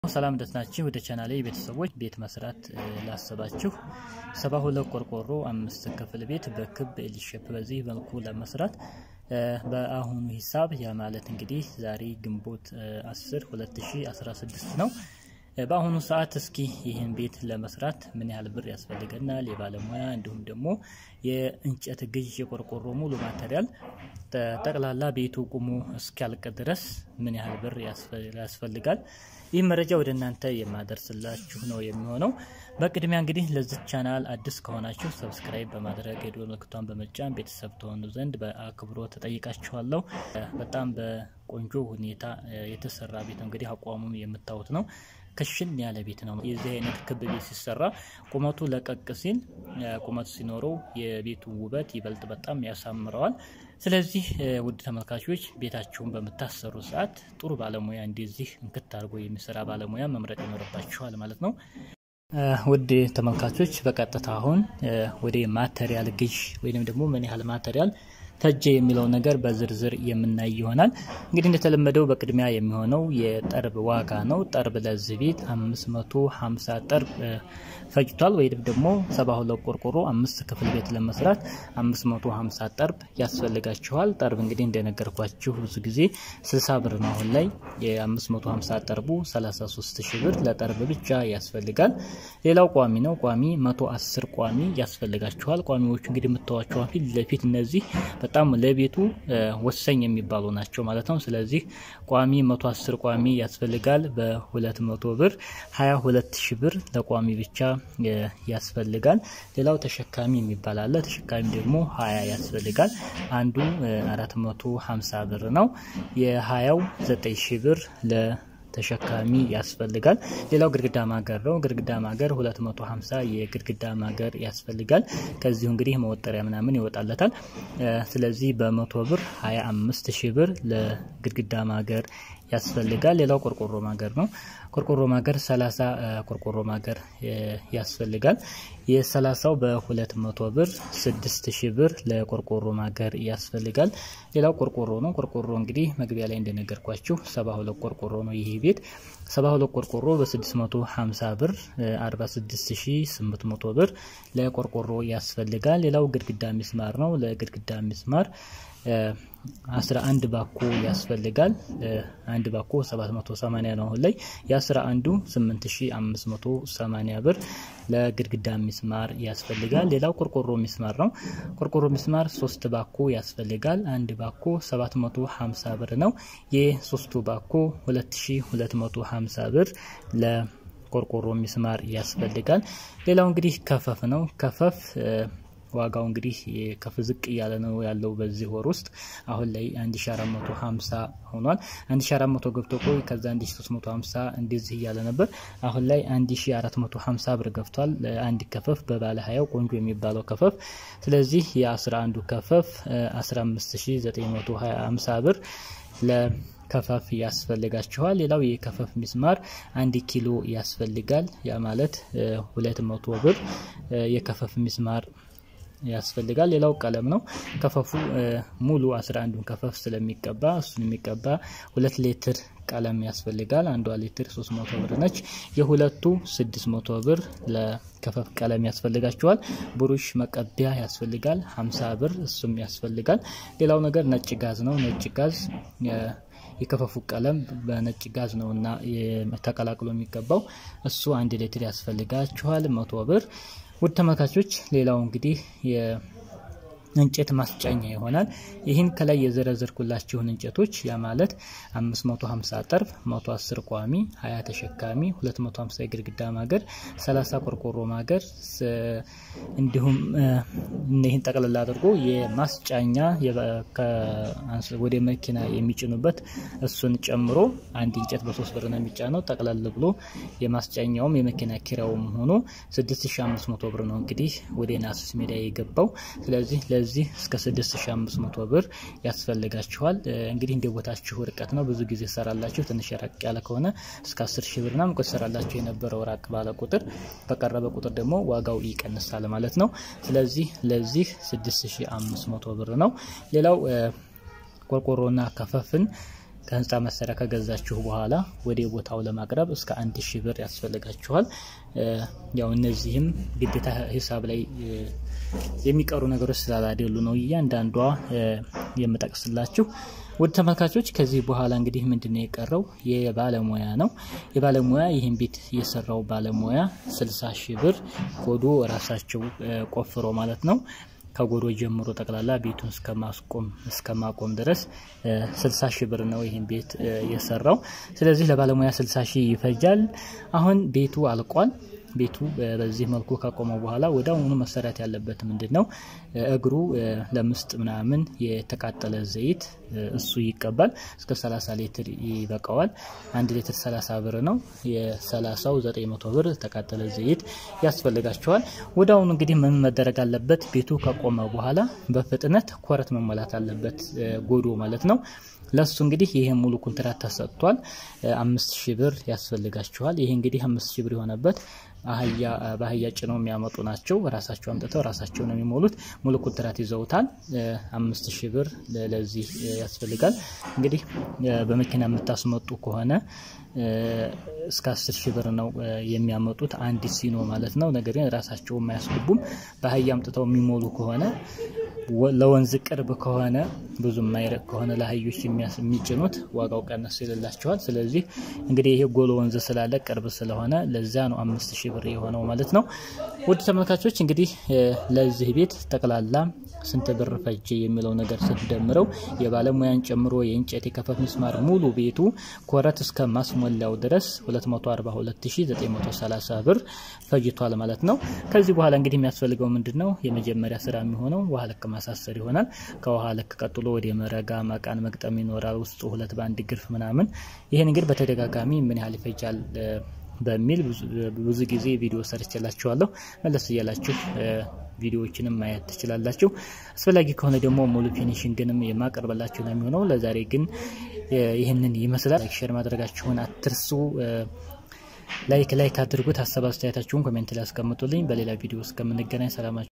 ሰላም ደስ ናችሁ። ወደ ቻናሌ ቤተሰቦች ቤት መስራት ላሰባችሁ ሰባ ሁለት ቆርቆሮ አምስት ክፍል ቤት በክብ ኤል ሼፕ በዚህ መልኩ ለመስራት በአሁኑ ሂሳብ ያ ማለት እንግዲህ ዛሬ ግንቦት 10 2016 ነው። በአሁኑ ሰዓት እስኪ ይህን ቤት ለመስራት ምን ያህል ብር ያስፈልገናል፣ የባለሙያ እንዲሁም ደግሞ የእንጨት ግዥ፣ የቆርቆሮ ሙሉ ማቴሪያል ጠቅላላ ቤቱ ቁሞ እስኪያልቅ ድረስ ምን ያህል ብር ያስፈልጋል፣ ይህ መረጃ ወደ እናንተ የማደርስላችሁ ነው የሚሆነው። በቅድሚያ እንግዲህ ለዚህ ቻናል አዲስ ከሆናችሁ ሰብስክራይብ በማድረግ የደወል ምልክቷን በመጫን ቤተሰብ ትሆኑ ዘንድ በአክብሮት ተጠይቃችኋለሁ። በጣም በቆንጆ ሁኔታ የተሰራ ቤት ነው። እንግዲህ አቋሙም የምታዩት ነው። ክሽን ያለ ቤት ነው። የዚህ አይነት ክብ ቤት ሲሰራ ቁመቱ ለቀቅ ሲል ቁመቱ ሲኖረው የቤቱ ውበት ይበልጥ በጣም ያሳምረዋል። ስለዚህ ውድ ተመልካቾች ቤታችሁን በምታሰሩ ሰዓት ጥሩ ባለሙያ እንደዚህ እንክት አድርጎ የሚሰራ ባለሙያ መምረጥ ይኖርባችኋል ማለት ነው። ውድ ተመልካቾች በቀጥታ አሁን ወደ ማቴሪያል ግዥ ወይም ደግሞ ምን ያህል ማቴሪያል ተጀ የሚለው ነገር በዝርዝር የምናይ ይሆናል። እንግዲህ እንደተለመደው በቅድሚያ የሚሆነው የጠርብ ዋጋ ነው። ጠርብ ለዚህ ቤት 550 ጠርብ ፈጅቷል። ወይም ደግሞ 72 ቆርቆሮ አምስት ክፍል ቤት ለመስራት 550 ጠርብ ያስፈልጋችኋል። ጠርብ እንግዲህ እንደነገርኳችሁ ብዙ ጊዜ 60 ብር ነው። አሁን ላይ የ550 ጠርቡ 33 ሺህ ብር ለጠርብ ብቻ ያስፈልጋል። ሌላው ቋሚ ነው። ቋሚ 110 ቋሚ ያስፈልጋችኋል። ቋሚዎቹ እንግዲህ የምታዋቸው ፊት ለፊት እነዚህ በጣም ለቤቱ ወሳኝ የሚባሉ ናቸው ማለት ነው። ስለዚህ ቋሚ 110 ቋሚ ያስፈልጋል። በ200 ብር 22 ሺህ ብር ለቋሚ ብቻ ያስፈልጋል። ሌላው ተሸካሚ የሚባል አለ። ተሸካሚ ደግሞ 20 ያስፈልጋል። አንዱ 450 ብር ነው። የ20ው 9 ሺህ ብር ለ ተሸካሚ ያስፈልጋል። ሌላው ግድግዳ ማገር ነው። ግድግዳ ማገር 250 የግድግዳ ማገር ያስፈልጋል። ከዚሁ እንግዲህ መወጠሪያ ምናምን ይወጣለታል። ስለዚህ በመቶ ብር 25 ሺህ ብር ለግድግዳ ማገር ያስፈልጋል። ሌላው ቆርቆሮ ማገር ነው። ቆርቆሮ ማገር 30 ቆርቆሮ ማገር ያስፈልጋል። የ30ው በ200 ብር 6000 ብር ለቆርቆሮ ማገር ያስፈልጋል። ሌላው ቆርቆሮ ነው። ቆርቆሮ እንግዲህ መግቢያ ላይ እንደነገርኳችሁ 72 ቆርቆሮ ነው ይሄ ቤት 72 ቆርቆሮ በ650 ብር 46800 ብር ለቆርቆሮ ያስፈልጋል። ሌላው ግድግዳ ሚስማር ነው። ለግድግዳ ሚስማር 11 ባኮ ያስፈልጋል። አንድ ባኮ 780 ነው አሁን ላይ የ11ዱ 8580 ብር ለግድግዳ ሚስማር ያስፈልጋል። ሌላው ቆርቆሮ ሚስማር ነው። ቆርቆሮ ሚስማር 3 ባኮ ያስፈልጋል። አንድ ባኮ 750 ብር ነው። የሶስቱ ባኮ 2250 ብር ለቆርቆሮ ሚስማር ያስፈልጋል። ሌላው እንግዲህ ከፈፍ ነው። ከፈፍ ዋጋው እንግዲህ ከፍ ዝቅ እያለ ነው ያለው በዚህ ወር ውስጥ አሁን ላይ 1450 ሆኗል። 1400 ገብቶ ቆይ ከዛ 1350 እንደዚህ እያለ ነበር። አሁን ላይ 1450 ብር ገብቷል። አንድ ከፈፍ በባለ ሀያው ቆንጆ የሚባለው ከፈፍ። ስለዚህ የ11ዱ ከፈፍ 15950 ብር ለ ከፈፍ ያስፈልጋችኋል። ሌላው የከፈፍ ሚስማር አንድ ኪሎ ያስፈልጋል። ያ ማለት 200 ብር የከፈፍ ሚስማር ያስፈልጋል። ሌላው ቀለም ነው። ከፈፉ ሙሉ 11ዱን ከፈፍ ስለሚቀባ እሱን የሚቀባ ሁለት ሊትር ቀለም ያስፈልጋል። አንዷ ሊትር 300 ብር ነች። የሁለቱ 600 ብር ለከፈፍ ቀለም ያስፈልጋቸዋል። ብሩሽ መቀቢያ ያስፈልጋል 50 ብር እሱም ያስፈልጋል። ሌላው ነገር ነጭ ጋዝ ነው። ነጭ ጋዝ የከፈፉ ቀለም በነጭ ጋዝ ነው እና ተቀላቅሎ የሚገባው እሱ አንድ ሊትር ያስፈልጋችኋል መቶ ብር። ውድ ተመልካቾች ሌላው እንግዲህ እንጨት ማስጫኛ ይሆናል። ይህን ከላይ የዘረዘርኩላችሁን እንጨቶች ያ ማለት 550 ጠርብ፣ 110 ቋሚ፣ 20 ተሸካሚ፣ 250 የግድግዳ ማገር፣ 30 ቆርቆሮ ማገር እንዲሁም ይህን ጠቅላላ አድርጎ የማስጫኛ ወደ መኪና የሚጭኑበት እሱን ጨምሮ አንድ እንጨት በሶስት ብር ነው የሚጫነው። ጠቅላል ብሎ የማስጫኛውም የመኪና ኪራውም ሆኖ 6500 ብር ነው እንግዲህ ወደ ናሱስ ሜዳ የገባው። ስለዚህ ለዚህ እስከ 6500 ብር ያስፈልጋችኋል። እንግዲህ እንደ ቦታችሁ ርቀት ነው። ብዙ ጊዜ ሰራላችሁ። ትንሽ ራቅ ያለ ከሆነ እስከ 10 ሺህ ብር ምናምን ሰራላችሁ የነበረው ራቅ ባለ ቁጥር በቀረበ ቁጥር ደግሞ ዋጋው ይቀንሳል ማለት ነው። ስለዚህ ለዚህ 6500 ብር ነው። ሌላው ቆርቆሮና ከፈፍን ከህንፃ መሳሪያ ከገዛችሁ በኋላ ወደ ቦታው ለማቅረብ እስከ አንድ ሺህ ብር ያስፈልጋችኋል። ያው እነዚህም ግዴታ ሂሳብ ላይ የሚቀሩ ነገሮች ስላላደሉ ነው እያንዳንዷ የምጠቅስላችሁ። ውድ ተመልካቾች ከዚህ በኋላ እንግዲህ ምንድን ነው የቀረው? የባለሙያ ነው። የባለሙያ ይህን ቤት የሰራው ባለሙያ ስልሳ ሺህ ብር ጎዶ ራሳቸው ቆፍሮ ማለት ነው ከጎዶ ጀምሮ ጠቅላላ ቤቱን እስከማስቆም እስከማቆም ድረስ ስልሳ ሺህ ብር ነው ይህን ቤት የሰራው። ስለዚህ ለባለሙያ ስልሳ ሺህ ይፈጃል። አሁን ቤቱ አልቋል። ቤቱ በዚህ መልኩ ካቆመው በኋላ ወደ አሁኑ መሰራት ያለበት ምንድን ነው? እግሩ ለምስጥ ምናምን የተቃጠለ ዘይት እሱ ይቀባል። እስከ 30 ሊትር ይበቃዋል። አንድ ሊትር 30 ብር ነው። የ30ው 900 ብር ተቃጠለ ዘይት ያስፈልጋቸዋል። ወደ አሁኑ እንግዲህ ምን መደረግ አለበት? ቤቱ ከቆመ በኋላ በፍጥነት ኮረት መሞላት አለበት፣ ጎዶ ማለት ነው። ለሱ እንግዲህ ይሄ ሙሉ ኮንትራት ተሰጥቷል። አምስት ሺህ ብር ያስፈልጋቸዋል። ይሄ እንግዲህ አምስት ሺህ ብር የሆነበት አህያ በአህያ ጭነው የሚያመጡ ናቸው። ራሳቸው አምጥተው ራሳቸው ነው የሚሞሉት። ሙሉ ኮንትራት ይዘውታል። አምስት ሺህ ብር ለዚህ ያስፈልጋል። እንግዲህ በመኪና የምታስመጡ ከሆነ እስከ አስር ሺህ ብር ነው የሚያመጡት አንድ ሲኖ ማለት ነው። ነገር ግን ራሳቸው የማያስገቡም በአህያ አምጥተው የሚሞሉ ከሆነ ለወንዝ ቅርብ ከሆነ ብዙ የማይረቅ ከሆነ ለአህዮች የሚጭኑት ዋጋው ቀነስ ይልላቸዋል። ስለዚህ እንግዲህ ይሄ ጎሎ ወንዝ ስላለ ቅርብ ስለሆነ ለዛ ነው አምስት ሺህ ብር የሆነው ማለት ነው። ውድ ተመልካቾች እንግዲህ ለዚህ ቤት ጠቅላላ ስንት ብር ፈጀ የሚለው ነገር ስትደምረው የባለሙያን ጨምሮ የእንጨት የከፈፍ ምስማር ሙሉ ቤቱ ኮረት እስከ ማስሞላው ድረስ 242930 ብር ፈጅቷል ማለት ነው። ከዚህ በኋላ እንግዲህ የሚያስፈልገው ምንድን ነው? የመጀመሪያ ስራ የሚሆነው ውሃ ልክ ማሳሰር ይሆናል። ከውሃ ልክ ቀጥሎ ወደ መረጋ መቃን መግጠም ይኖራል። ውስጡ ሁለት በአንድ ግርፍ ምናምን። ይህን እንግዲህ በተደጋጋሚ ምን ያህል ይፈጃል በሚል ብዙ ጊዜ ቪዲዮ ሰርችላችኋለሁ። መለስ እያላችሁ ቪዲዮዎችንም ማየት ትችላላችሁ። አስፈላጊ ከሆነ ደግሞ ሙሉ ፊኒሽንግንም የማቀርበላችሁ ነው የሚሆነው። ለዛሬ ግን ይህንን ይመስላል። ላይክ ሼር ማድረጋችሁን አትርሱ። ላይክ ላይክ አድርጉት። ሀሳብ አስተያየታችሁን ኮሜንት ላይ አስቀምጡልኝ። በሌላ ቪዲዮ እስከምንገናኝ ሰላማችሁ